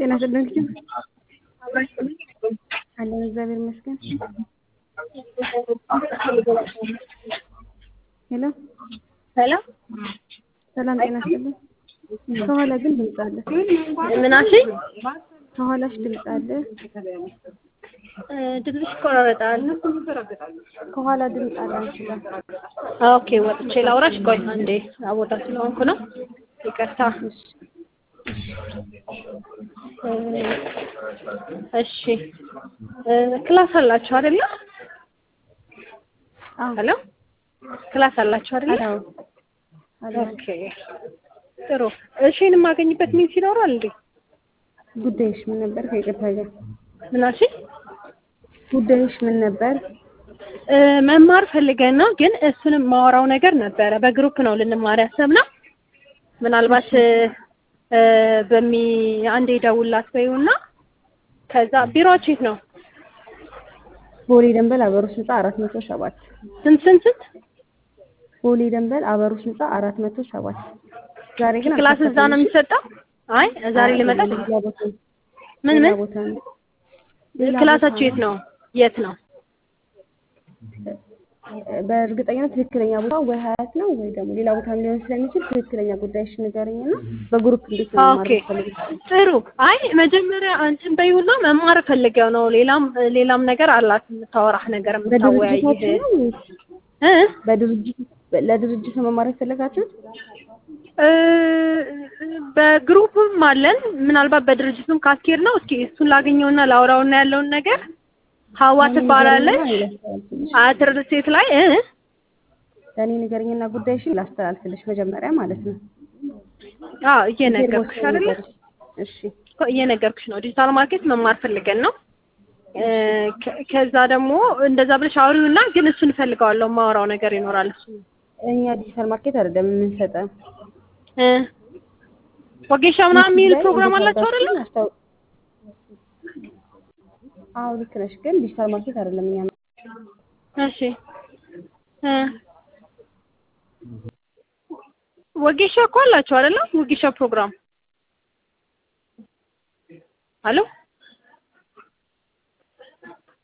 ጤና ይስጥልኝ። አለን እግዚአብሔር ይመስገን። ሄሎ ሄሎ ሰላም ጤና ይስጥልኝ። ከኋላ ግን ድምፅ አለ። ምን አልሽኝ? ከኋላሽ ድምፅ አለ። እ ድምፅሽ ይቆራረጣል። ከኋላ ድምፅ አለ አንቺ ጋር። ኦኬ ወጥቼ ላውራሽ። ቆይ አንዴ ቦታ ስለሆንኩ ነው። ይቅርታ። እ እሺ እ ክላስ አላችሁ አይደለ? አዎ ሄሎ ክላስ አላችሁ አይደለ? አዎ አለ። ኦኬ ጥሩ። እሺን የማገኝበት ሚንስ ይኖራል እንዴ? ጉዳይሽ ምን ነበር? ከይቅርታ ጋር ምን አልሽኝ? ጉዳይሽ ምን ነበር? እ መማር ፈልገን ነው፣ ግን እሱንም ማወራው ነገር ነበረ። በግሩፕ ነው ልንማር ያሰብነው። ምናልባት እ በሚ አንዴ ደውላት በይውና ከዛ ቢሮአችሁ የት ነው? ቦሌ ደንበል አበሩስ ህንፃ አራት መቶ ሰባት ስንት ስንት ስንት? ቦሌ ደንበል አበሩስ ህንፃ አራት መቶ ሰባት ዛሬ ግን ክላስ እዛ ነው የሚሰጠው? አይ ዛሬ ልመጣ ሌላ ቦታ ነው። ምን ሌላ ምን ቦታ ነው። ሌላ ክላሳችሁ የት ነው? የት ነው? በእርግጠኝነት ትክክለኛ ቦታ ወይ ሀያት ነው ወይ ደግሞ ሌላ ቦታ ሊሆን ስለሚችል ትክክለኛ ጉዳይሽ ንገረኝና በግሩፕ እንዴት ነው ኦኬ ማለት ጥሩ። አይ መጀመሪያ አንቺን በይውና መማር ፈልገው ነው። ሌላም ሌላም ነገር አላት የምታወራህ ነገር የምታወያይህ በድርጅታችሁ ነው ወይስ እ በድርጅት ለድርጅት ነው መማር የፈለጋችሁት? እ በግሩፕም አለን። ምናልባት በድርጅቱም ካስኬድ ነው። እስኪ እሱን ላገኘውና ላውራውና ያለውን ነገር ሀዋ ትባላለች። አያት ሪል ስቴት ላይ እ ለእኔ ንገረኝና ጉዳይሽን ላስተላልፍልሽ መጀመሪያ ማለት ነው። አዎ እየነገርኩሽ አይደለ? እሺ እኮ እየነገርኩሽ ነው። ዲጂታል ማርኬት መማር ፈልገን ነው። እ ከ- ከዛ ደግሞ እንደዛ ብለሽ አውሪውና ግን እሱን እፈልገዋለሁ። ማወራው ነገር ይኖራል እሱ እኛ ዲጂታል ማርኬት አይደለም የምንሰጠው። እ ወጌሻ ምናምን የሚል ላይ ፕሮግራም አላቸው አይደለ? አስታው- አዎ ልክ ነሽ፣ ግን ዲጂታል ማርኬት አይደለም እኛ እሺ እ ወጌሻ እኮ አላቸው አይደለ? ወጌሻ ፕሮግራም አሎ